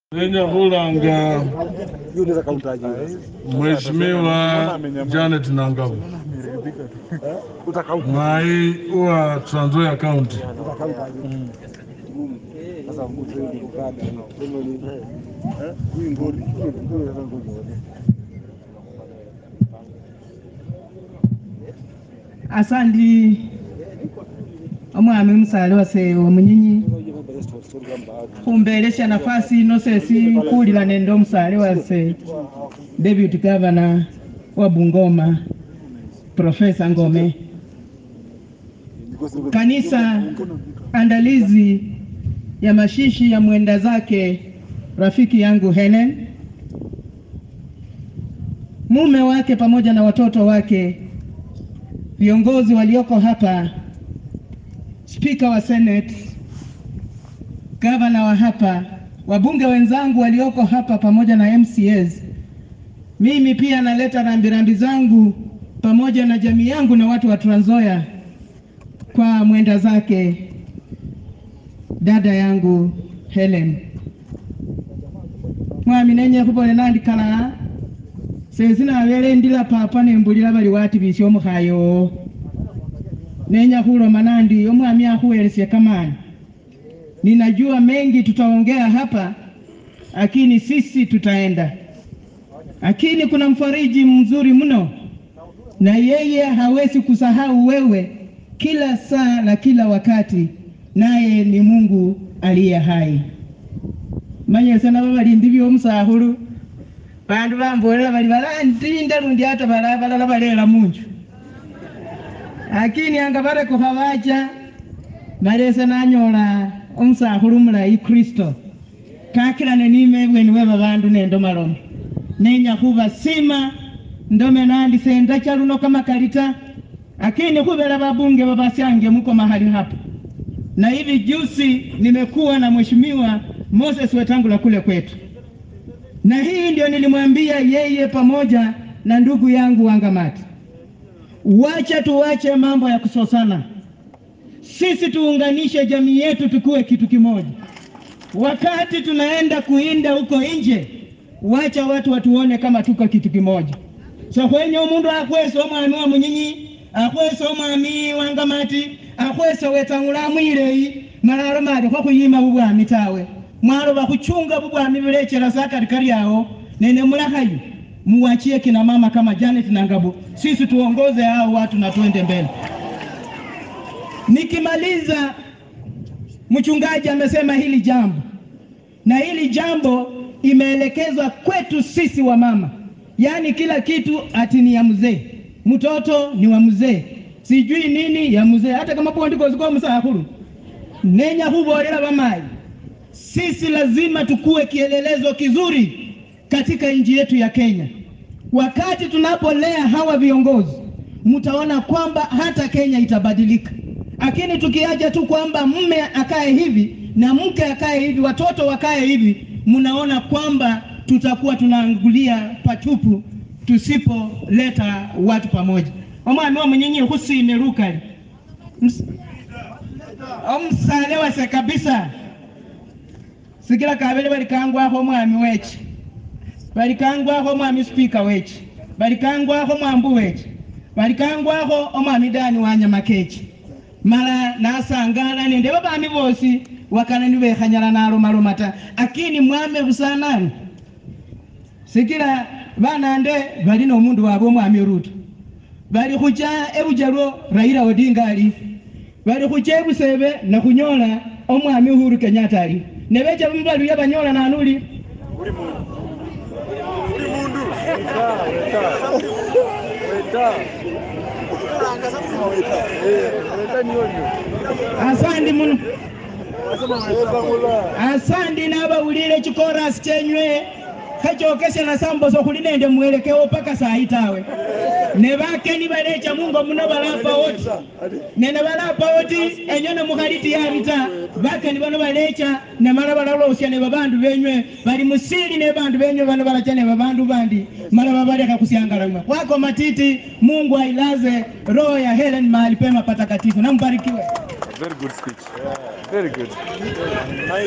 Lenye kulanga hiyo unaweza kauntaje? Mheshimiwa Janet Nangabu Utakaunta mwai wa Trans Nzoia County. sasa mtu hiyo ni kukada. Ndio ni eh huyu ngori ndio sasa ngori. asandi omwami omusale wase omunyinyi khumbelesha nafasi ino sesi khulila nende omusale wase deputy governor wa Bungoma Profesa Ngome kanisa andalizi ya mashishi ya mwenda zake rafiki yangu Helen mume wake pamoja na watoto wake viongozi walioko hapa, spika wa Senate, gavana wa hapa, wabunge wenzangu walioko hapa pamoja na MCAs. Mimi pia naleta rambirambi zangu pamoja na jamii yangu na watu wa Trans Nzoia kwa mwenda zake dada yangu Helen mwami nenye khubone nandikala sesina abele ndila papa nembulila bali wati bisi omukhayo nenya khuloma nandi omwami akhuwelesya kamani ninajua mengi tutaongea hapa lakini sisi tutaenda lakini kuna mfariji mzuri mno na yeye hawezi kusahau wewe kila saa na kila wakati naye ni Mungu aliye hai manyese nabo balindi byomusakhulu bandu bambolela bali balandinda lundi hata bala balala balela munju lakini anga barekukha bacha malese nanyola omusakhulu mulayi kristo kakilane nime ebweni we babandu nendo malomo nenya khubasima ndome nandi sendacha luno kamakalita lakini khubela babunge babasyange muko mahali hapa na hivi juzi nimekuwa na mheshimiwa Moses Wetangula kule kwetu na hii ndio nilimwambia yeye pamoja na ndugu yangu Wangamati, wacha tuwache mambo ya kusosana, sisi tuunganishe jamii yetu, tukuwe kitu kimoja. Wakati tunaenda kuinda huko nje, wacha watu watuone kama tuko kitu kimoja. so khwenya omundu akhwesa omwami wa munyinyi akhwesa omwami Wangamati akhwesa Wetangula amwileyi mala alomali khwakhuyima bubwami tawe mwaloba khuchunga bubwami bulechela sa karikari yao nene mulakhayu muwachie kina mama kama Janet Nangabu, sisi tuongoze hao watu na tuende mbele. Nikimaliza, mchungaji amesema hili jambo, na hili jambo imeelekezwa kwetu sisi wa mama, yaani kila kitu ati ni ya mzee, mtoto ni wa mzee, sijui nini ya mzee, hata kama pondikozikuwa musakhulu nenya khubolela bamayi sisi lazima tukuwe kielelezo kizuri katika nchi yetu ya Kenya. Wakati tunapolea hawa viongozi, mtaona kwamba hata Kenya itabadilika. Lakini tukiacha tu kwamba mme akae hivi na mke akae hivi, watoto wakae hivi, mnaona kwamba tutakuwa tunaangulia patupu tusipoleta watu pamoja. omwami omunyinyi khusime lukali Ms- omusale wase kabisa sikila kabele balikangwakho omwami weche balikangwakho omwami spika weche balikangwakho mwambu weche balikangwakho omwami dani wanyamakeche mala nasangala nende babami bosi wakana nibekhanyala nalomaloma ta akini mwame busanani sikila banande bali nomundu wabwe omwami ruto bali khucha ebujalwo raila odinga ali bali khucha ebusebe nakhunyola omwami uhuru kenyatta ali nebecha bamubaluya banyola nanuli asandi muno asandi nabawulile chikorasi chenywe khachokesela samboso khuli nende mwelekeo paka sayi tawe ne bakeni balecha mungo muno balapa oti nene balapa oti enyo nemukhaliti yabi ta bakeni bano balecha nemala balalosya ne babandu benywe bali musili ne bandu benywe bano balacha ne babandu bandi mala babalekha khusiangalamwa wako matiti mungu ailaze roho ya helen mahali pema patakatifu nambarikiwe Very good speech. Very good.